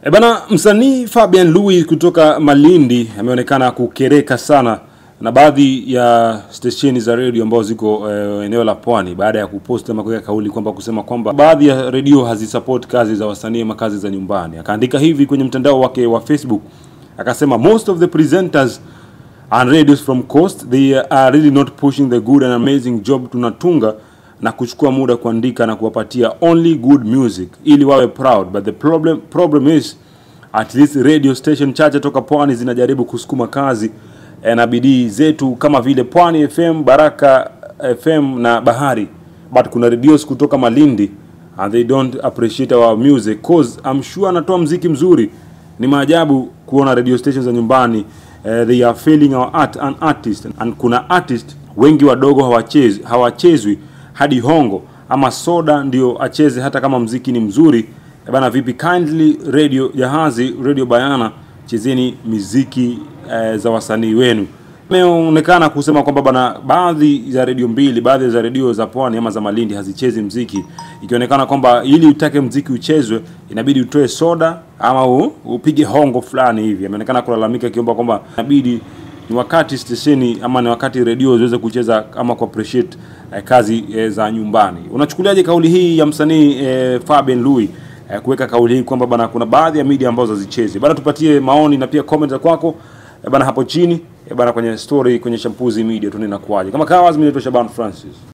E bana, msanii Fabian Louis kutoka Malindi ameonekana kukereka sana na baadhi ya stesheni za redio ambazo ziko eh, eneo la Pwani baada ya kupost ama kuweka kauli kwamba kusema kwamba baadhi ya redio hazisupport kazi za wasanii ama kazi za nyumbani. Akaandika hivi kwenye mtandao wake wa Facebook, akasema most of the presenters and radios from coast they are really not pushing the good and amazing job tunatunga na kuchukua muda kuandika na kuwapatia only good music ili wawe proud but the problem problem is at least radio station chache toka pwani zinajaribu kusukuma kazi eh, na bidii zetu kama vile Pwani FM, Baraka FM na Bahari, but kuna radios kutoka Malindi and they don't appreciate our music cause I'm sure anatoa mziki mzuri. Ni maajabu kuona radio stations za nyumbani eh, they are failing our art and artist and kuna artist wengi wadogo hawachezi hawachezwi hadi hongo ama soda ndio acheze hata kama mziki ni mzuri. Eh, Bana, vipi kindly radio Jahazi, radio Bayana, chezeni miziki eh, za wasanii wenu. Imeonekana kusema kwamba bana, baadhi za redio mbili, baadhi za redio za pwani ama za Malindi hazichezi mziki, ikionekana kwamba ili utake mziki uchezwe inabidi utoe soda ama u, upige hongo fulani hivi. Ameonekana kulalamika akiomba kwamba inabidi ni wakati stesheni ama ni wakati redio ziweze kucheza ama ku appreciate eh, kazi eh, za nyumbani. Unachukuliaje kauli hii ya msanii eh, Fabian Louis eh, kuweka kauli hii kwamba bana kuna baadhi ya media ambazo hazichezi bana? Tupatie maoni na pia comment za kwako eh, bana hapo chini eh, bana kwenye story kwenye Shampuzi Media tu ninakuaje. Kama kawaida, mimi naitwa Shaban Francis.